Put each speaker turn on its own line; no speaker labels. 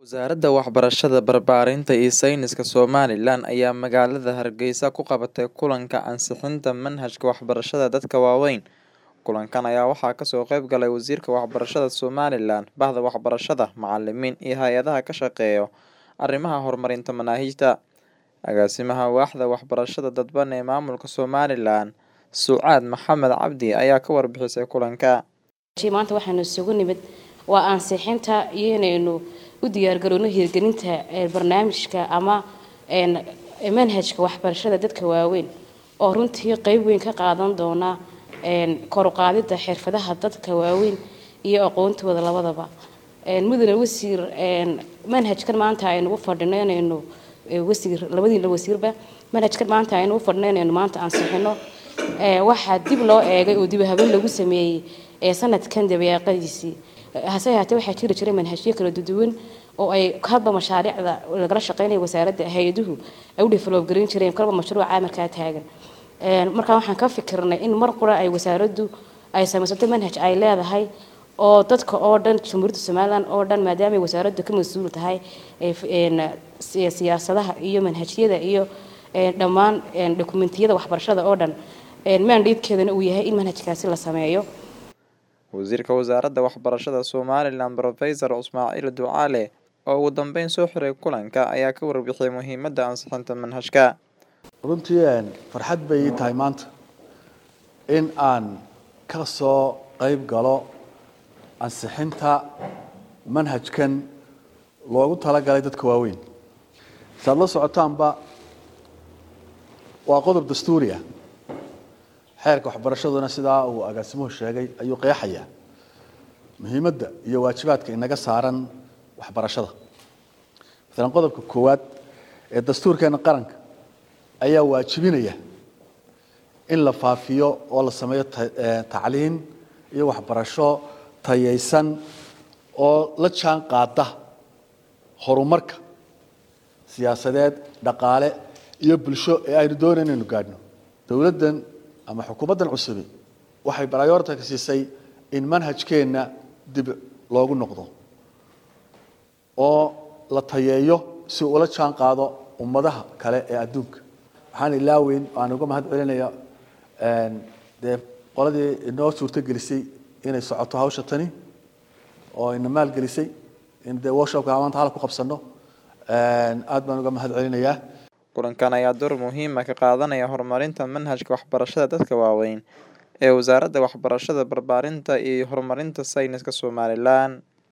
Wasaaradda Waxbarashada, Barbaarinta iyo Sayniska Somalilan ayaa magaalada Hargeysa ku qabatay kulanka ansixinta manhajka waxbarashada dadka waaweyn. Kulankan ayaa waxaa kasoo qayb galay Wasiirka Waxbarashada Somalilan, Bahda Waxbarashada, macalimiin iyo hay'adaha ka shaqeeya arrimaha horumarinta manhajka. Agaasimaha Waaxda Waxbarashada Dadban ee Maamulka Somalilan, Sucaad Maxamed Cabdi ayaa ka warbixisay kulanka.
maanta waxaanu isugu nimid waa ansixinta iyo inaynu u diyaargarowno hirgelinta barnaamijka ama manhajka waxbarashada dadka waaweyn oo runtii qeyb weyn ka qaadan doona kor u qaadida xirfadaha dadka waaweyn iyo aqoontooda labadaba mudane wasiir manhajkan maanta aynu u fadhino inaynu wasiir labadiina wasiirba manhajkan maanta aynu u fadhino inaynu maanta ansixino waxaa dib loo eegay oo dib habeen lagu sameeyey sanadkan dabeeqadiisii hase ahaatee waxaa jiri jiray manhajyo kala duwan oo ay hadba mashaariicda lagala shaqeynaya wasaaradda hay-aduhu ay u develop garin jireen kalba mashruuca markaa taagan markaa waxaan ka fikirnay in mar qura ay wasaaraddu ay samaysato manhaj ay leedahay oo dadka oo dhan jamhuuriyadda somalilan oo dhan maadaamay wasaaraddu ka mas-uul tahay siyaasadaha iyo manhajyada iyo dhammaan dokumentiyada waxbarashada oo dhan maandheedkeedana uu yahay in manhajkaasi la sameeyo
wasiirka wasaaradda waxbarashada somalilan profesor ismaaciil ducaale oo ugu dambeyn soo xiray kulanka ayaa ka warbixiyay muhiimadda ansixinta manhajka
runtii farxad bay ii tahay maanta in aan ka soo qayb galo ansixinta manhajkan loogu talagalay dadka waaweyn saad la socotaanba waa qodob dastuuriah xeerka waxbarashaduna sidaa uu agaasimuhu sheegay ayuu qeexayaa muhiimadda iyo waajibaadka inaga saaran waxbarashada maalan qodobka koowaad ee dastuurkeena qaranka ayaa waajibinaya in la faafiyo oo la sameeyo tacliin iyo waxbarasho tayaysan oo la jaan qaada horumarka siyaasadeed dhaqaale iyo bulsho ee aynu doonay inaynu gaadhno dowladdan ama xukuumaddan cusubi waxay barayoorta ka siisay in manhajkeenna dib loogu noqdo oo la tayeeyo si ula jaan qaado ummadaha kale ee adduunka waxaan ilaaweyn aan uga mahad celinaya dee qoladii inoo suurtogelisay inay socoto hawsha tani oo ina maalgelisay in dee workshopka maanta hala ku qabsano aad baan uga mahad celinayaa
kulankan ayaa door muhiima ka qaadanaya horumarinta manhajka waxbarashada dadka waaweyn ee wasaaradda waxbarashada barbaarinta iyo horumarinta sayniska somalilan